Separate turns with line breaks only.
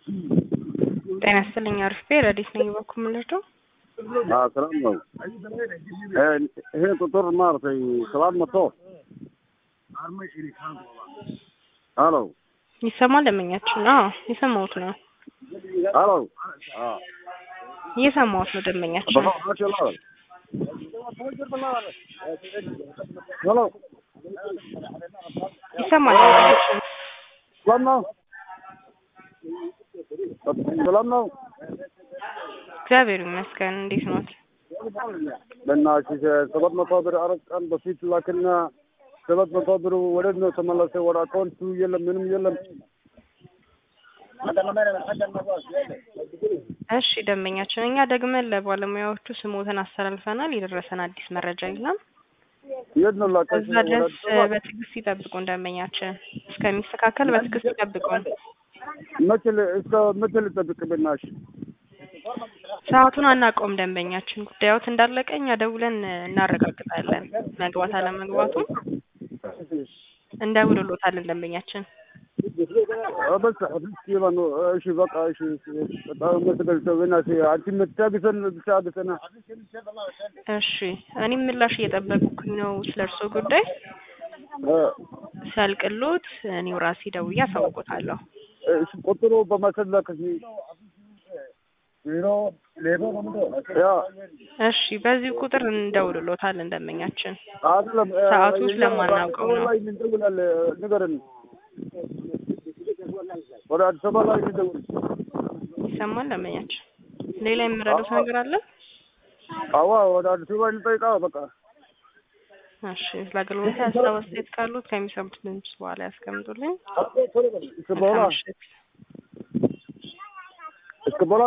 ጤና ይስጥልኝ አርፌ ረዲት ነኝ በኩል ምልደው
ሰላም ነው። ይሄ ቁጥር maaragtay ሰባት መቶ ሄሎ
ይሰማል ደንበኛችን? አዎ የሰማሁት ነው
ሄሎ
እየሰማሁት ነው ደንበኛችን።
ሄሎ
ይሰማል ደንበኛችን።
ሰላም ነው። ሰላም ነው።
እግዚአብሔር ይመስገን። እንዴት ኖት?
በእናትሽ ሰባት መቶ ብር አራት ቀን በፊት ላክና ሰባት መቶ ብር ወዴት ነው ተመለሰ? ወደ አካውንቱ የለም፣ ምንም የለም።
እሺ ደንበኛችን፣ እኛ ደግመን ለባለሙያዎቹ ስሞትን አስተላልፈናል። የደረሰን አዲስ መረጃ የለም።
የት ነው ላካሽ?
እዛ ድረስ በትዕግስት ይጠብቁን ደንበኛችን። እስከሚስተካከል በትዕግስት ይጠብቁን።
መቼ ል- እስከ መቼ ልጠብቅ? በእናትሽ
ሰዓቱን አናውቀውም ደንበኛችን። ጉዳዮት እንዳለቀ እኛ ደውለን እናረጋግጣለን። መግባት አለመግባቱን እንደውልሎታለን ደንበኛችን።
በቃ እስኪ ማነው? እሺ በቃ እሺ፣ በጣም መሰገን በእናትሽ አንቺ የምታግሰን ብቻ አግሰና።
እሺ እኔም ምላሽ እየጠበቅኩኝ ነው ስለ እርስዎ ጉዳይ ሲያልቅሎት እኔው ራሴ ደውዬ አሳውቆታለሁ።
እሺ ቁጥሩ በማሰላክ ያ
እሺ በዚህ ቁጥር እንደውልሎታለን ደንበኛችን።
አይደለም
ሰዓቱ ስለማናውቀው ነው።
ላይ እንደውላለን። ንገረን። ወደ አዲስ አበባ ላይ እንደውል።
ይሰማል ደንበኛችን። ሌላ የምረዱት ነገር አለ?
አዋ ወደ አዲስ አበባ እንጠይቃ በቃ
እሺ ስለ አገልግሎት ሀሳብ አስተያየት ካሉት ከሚሰሙት ድምጽ በኋላ ያስቀምጡልኝ።
እስከ በኋላ
መልካም ምሽት።
እስከ በኋላ